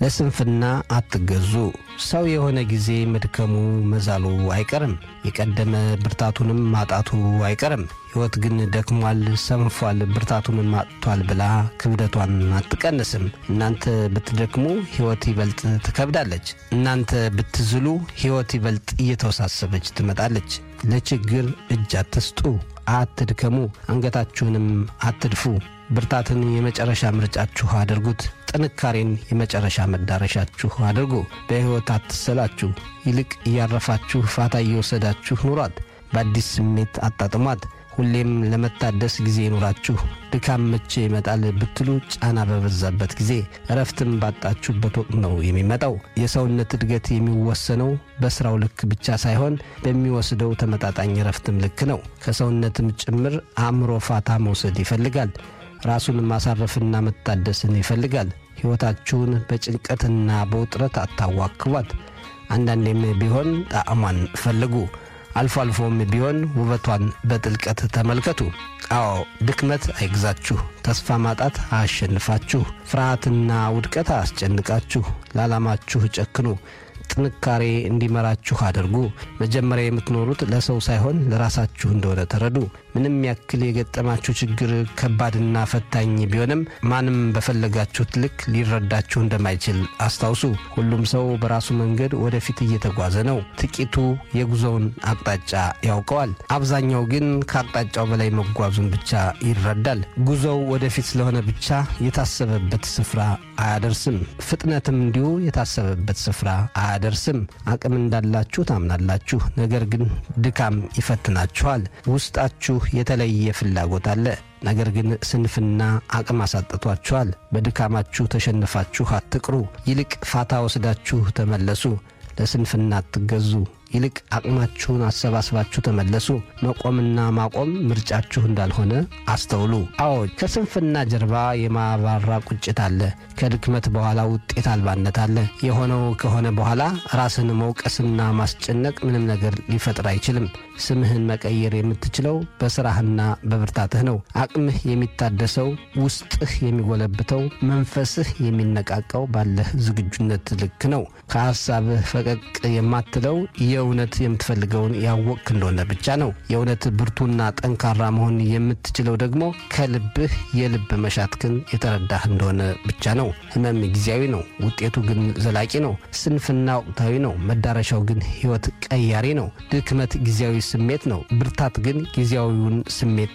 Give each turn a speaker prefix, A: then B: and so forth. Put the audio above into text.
A: ለስንፍና አትገዙ። ሰው የሆነ ጊዜ መድከሙ መዛሉ አይቀርም፣ የቀደመ ብርታቱንም ማጣቱ አይቀርም። ሕይወት ግን ደክሟል፣ ሰንፏል፣ ብርታቱንም አጥቷል ብላ ክብደቷን አትቀንስም። እናንተ ብትደክሙ ሕይወት ይበልጥ ትከብዳለች። እናንተ ብትዝሉ ሕይወት ይበልጥ እየተወሳሰበች ትመጣለች። ለችግር እጅ አትስጡ፣ አትድከሙ፣ አንገታችሁንም አትድፉ። ብርታትን የመጨረሻ ምርጫችሁ አድርጉት። ጥንካሬን የመጨረሻ መዳረሻችሁ አድርጉ። በሕይወት አትሰላችሁ፣ ይልቅ እያረፋችሁ ፋታ እየወሰዳችሁ ኑሯት። በአዲስ ስሜት አጣጥሟት። ሁሌም ለመታደስ ጊዜ ይኑራችሁ። ድካም መቼ ይመጣል ብትሉ ጫና በበዛበት ጊዜ፣ እረፍትም ባጣችሁበት ወቅት ነው የሚመጣው። የሰውነት እድገት የሚወሰነው በሥራው ልክ ብቻ ሳይሆን በሚወስደው ተመጣጣኝ እረፍትም ልክ ነው። ከሰውነትም ጭምር አእምሮ ፋታ መውሰድ ይፈልጋል። ራሱን ማሳረፍና መታደስን ይፈልጋል። ሕይወታችሁን በጭንቀትና በውጥረት አታዋክቧት። አንዳንዴም ቢሆን ጣዕሟን ፈልጉ። አልፎ አልፎም ቢሆን ውበቷን በጥልቀት ተመልከቱ። አዎ ድክመት አይግዛችሁ፣ ተስፋ ማጣት አያሸንፋችሁ፣ ፍርሃትና ውድቀት አያስጨንቃችሁ። ለዓላማችሁ ጨክኑ። ጥንካሬ እንዲመራችሁ አድርጉ። መጀመሪያ የምትኖሩት ለሰው ሳይሆን ለራሳችሁ እንደሆነ ተረዱ። ምንም ያክል የገጠማችሁ ችግር ከባድና ፈታኝ ቢሆንም ማንም በፈለጋችሁት ልክ ሊረዳችሁ እንደማይችል አስታውሱ። ሁሉም ሰው በራሱ መንገድ ወደፊት እየተጓዘ ነው። ጥቂቱ የጉዞውን አቅጣጫ ያውቀዋል። አብዛኛው ግን ከአቅጣጫው በላይ መጓዙን ብቻ ይረዳል። ጉዞው ወደፊት ስለሆነ ብቻ የታሰበበት ስፍራ አያደርስም። ፍጥነትም እንዲሁ የታሰበበት ስፍራ አያደርስም። አቅም እንዳላችሁ ታምናላችሁ፣ ነገር ግን ድካም ይፈትናችኋል። ውስጣችሁ የተለየ ፍላጎት አለ። ነገር ግን ስንፍና አቅም አሳጥቷችኋል። በድካማችሁ ተሸንፋችሁ አትቅሩ። ይልቅ ፋታ ወስዳችሁ ተመለሱ። ለስንፍና አትገዙ። ይልቅ አቅማችሁን አሰባስባችሁ ተመለሱ። መቆምና ማቆም ምርጫችሁ እንዳልሆነ አስተውሉ። አዎ ከስንፍና ጀርባ የማባራ ቁጭት አለ። ከድክመት በኋላ ውጤት አልባነት አለ። የሆነው ከሆነ በኋላ ራስን መውቀስና ማስጨነቅ ምንም ነገር ሊፈጥር አይችልም። ስምህን መቀየር የምትችለው በስራህና በብርታትህ ነው። አቅምህ የሚታደሰው ውስጥህ የሚጎለብተው መንፈስህ የሚነቃቀው ባለህ ዝግጁነት ልክ ነው። ከሐሳብህ ፈቀቅ የማትለው የእውነት የምትፈልገውን ያወቅክ እንደሆነ ብቻ ነው። የእውነት ብርቱና ጠንካራ መሆን የምትችለው ደግሞ ከልብህ የልብ መሻትክን የተረዳህ እንደሆነ ብቻ ነው። ህመም ጊዜያዊ ነው፣ ውጤቱ ግን ዘላቂ ነው። ስንፍና ወቅታዊ ነው፣ መዳረሻው ግን ሕይወት ቀያሪ ነው። ድክመት ጊዜያዊ ስሜት ነው፣ ብርታት ግን ጊዜያዊውን ስሜት